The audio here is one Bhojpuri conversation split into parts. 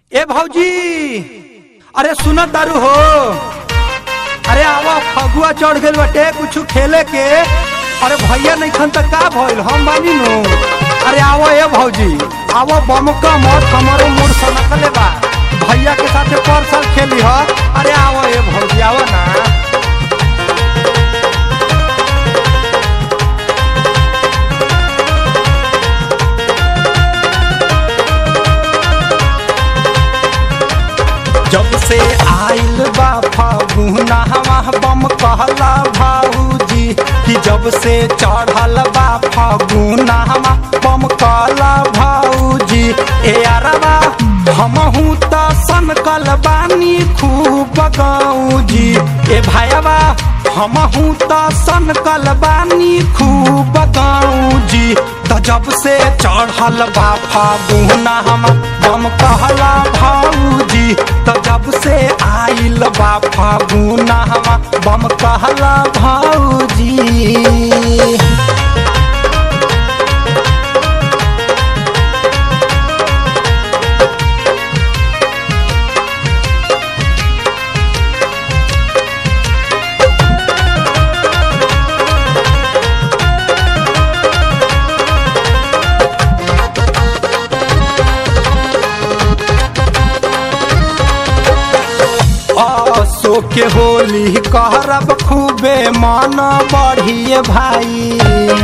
ए भौजी अरे सुनत दारू हो अरे आवा फगुआ चढ़ गइल बाटे कुछ खेले के अरे भैया नहीं खन तक का भइल हम बानी नु अरे आवो ए भौजी आवो बमका मत हमारो मूड सनकले बा भैया के साथे पर साल खेली ह अरे आवो ए भौजी आवो ना जब से आइल बा फागुना हवा बम कहला भाऊजी कि जब से चढ़ल बा फागुना हवा बम कहला भाऊजी ए अरबा हमहू त सनकल बानी खूब गाऊजी ए भाईबा हमहू त सनकल बानी खूब गाऊजी त जब से चढ़ल बा फागुना हम बम कहला भाऊजी त जब से आइल बा फागुना हम बम कहला भाऊजी असो के होली कहरब खूबे मन बढ़िए भाई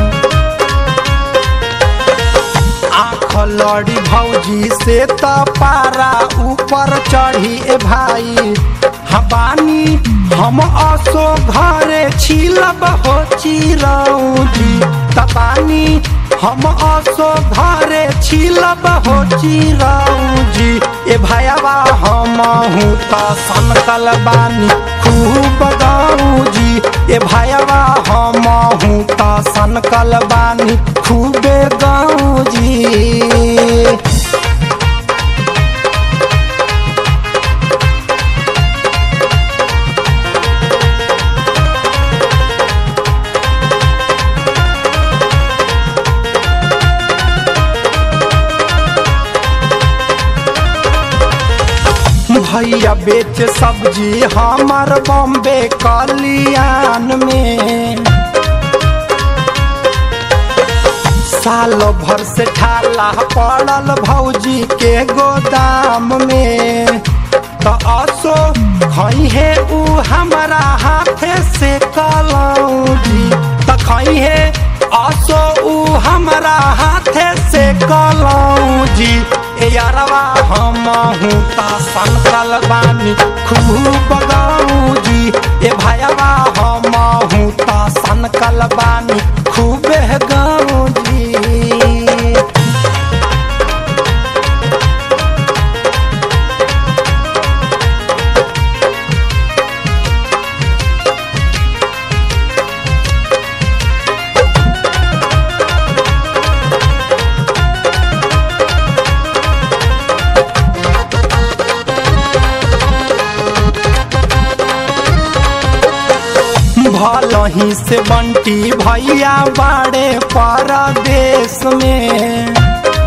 आँख लड़ी भौजी से त पारा ऊपर चढ़ी ए भाई हबानी हम असो घरे छिलब हो चिरौजी तबानी हम असो घरे छिलब हो चिरौजी ए भैयाबा हम हूँ त सनकल बानी खूब गाऊजी ए भैयाबा हम हूँ त सनकल बानी खूबे गाऊजी भैया बेच सब्जी हमार बॉम्बे कलियान में साल भर से ठाला पड़ल भौजी के गोदाम में त असो खई है उ हमारा हाथे से कलौजी त खई है असो उ हमारा हाथे से कलौजी ए यारवा हम हूँ ता सनकल बानी खूब गाऊजी ए भाईवा हम हूँ ता सनकल बानी खूब गाऊजी भलही से बंटी भैया बाड़े परदेश में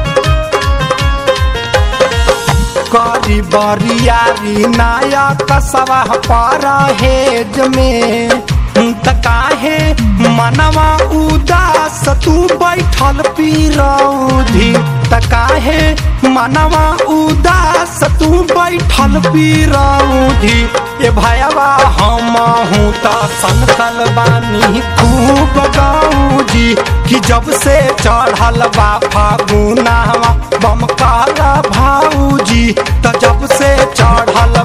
करी बरियारी नायक सवा परहेज में त काहे मनवा उदास तू बैठल पीरौधी त काहे मनवा उदास तू बैठल पीरौधी ए भैयाबा हम हूँ त सनकल बानी खूब गाऊजी कि जब से चढ़ल बा फागुनावा बम काला भाऊजी त जब से चढ़ल